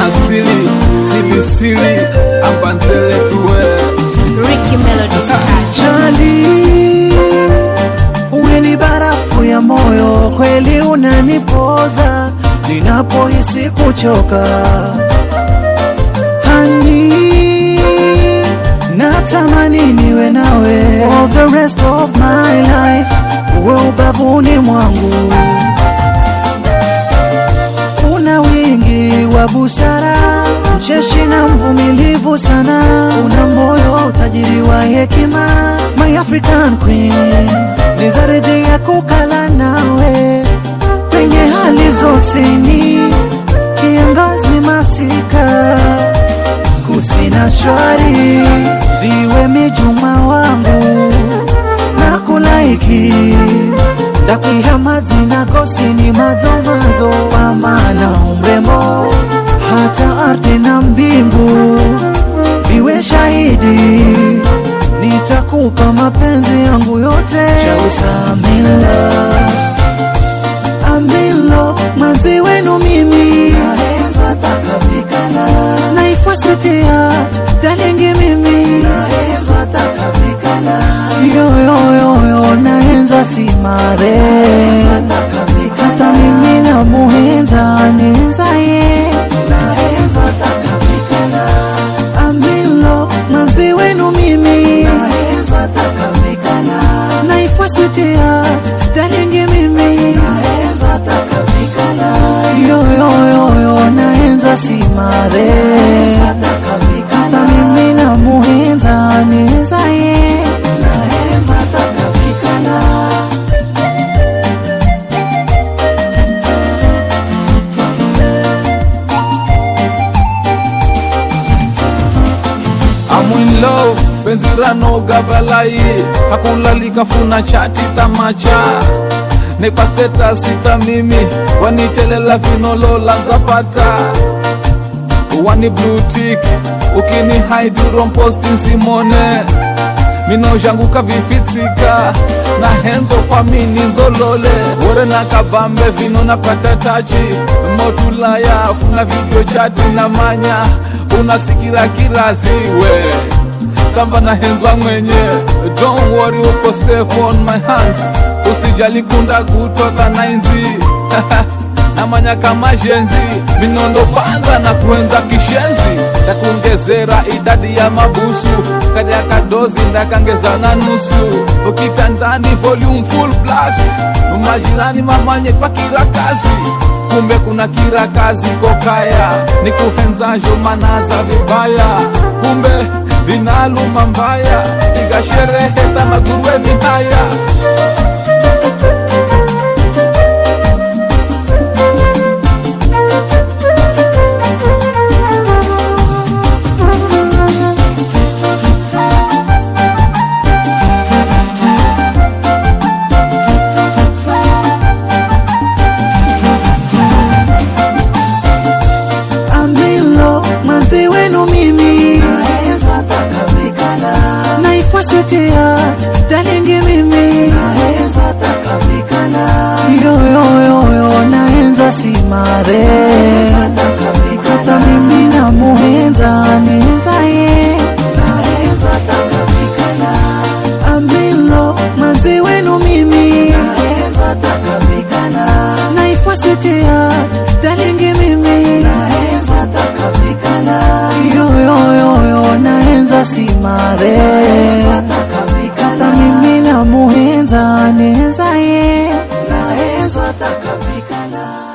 asili silisili ambanzele tuwe Ricky Melody's touch. Jali, uwe ni barafu ya moyo, kweli unanipoza ninapohisi kuchoka. Hani, natamani niwe nawe for the rest of my life, uwe ubavuni mwangu. Una wingi wa busara, mcheshi na mvumilivu sana, una moyo utajiri wa hekima, my African queen, nizaridhia kukala nawe penye hali zosini, kiangazi masika, kusina shwari, ziwe mijuma wangu na kulaiki ndakwiha zina kosini mazomazo kwa maana umrembo hata ardhi na mbingu viwe shahidi nitakupa mapenzi yangu yote chausamila amilo manzi wenu mimi naifwa switiat dalingi mimi yoyoyoyo naenzwa simare hata mimi na muhenza nenzaye amilo manzi wenu mimi naifwa switiat dalingi mimi yoyoyoyo naenzwa simare hata mimi na muhenza nenzaye I'm in love penzi ranoga balai hakulalika funa chati tamacha nekwa status ita mimi wanitelela vinolola nzapata wani blue tick ukini haiduro mposti simone minozhanguka vifitsika na henzo kwa mini nzolole wore na kabambe vino napata tachi motulaya funa video chati na manya unasikira kiraziwe samba na henzwa mwenye don't worry uko safe on my hands usijali kunda kutoka nainzi namanya kama jenzi minondo kwanza na kuenza kishenzi ndakuongezera idadi ya mabusu kadi ya kadozi ndakangeza na nusu ukitandani volume full blast majirani mamanye kwa kila kazi kumbe kuna kila kazi kokaya ni kuhenzajo manaza vibaya kumbe vinaluma mbaya igashereheta magurueni haya amilo manzi wenu mimi naifwa switiat dalingi mimi yoyoyoyo naenzwa simare hata mimi na muhenza nenzaye amilo manzi wenu mimi naifwa switiat dalingi mimi yoyoyoyo naenzwa simare hata mimi na muhenza nenzaye naenzwa takabikala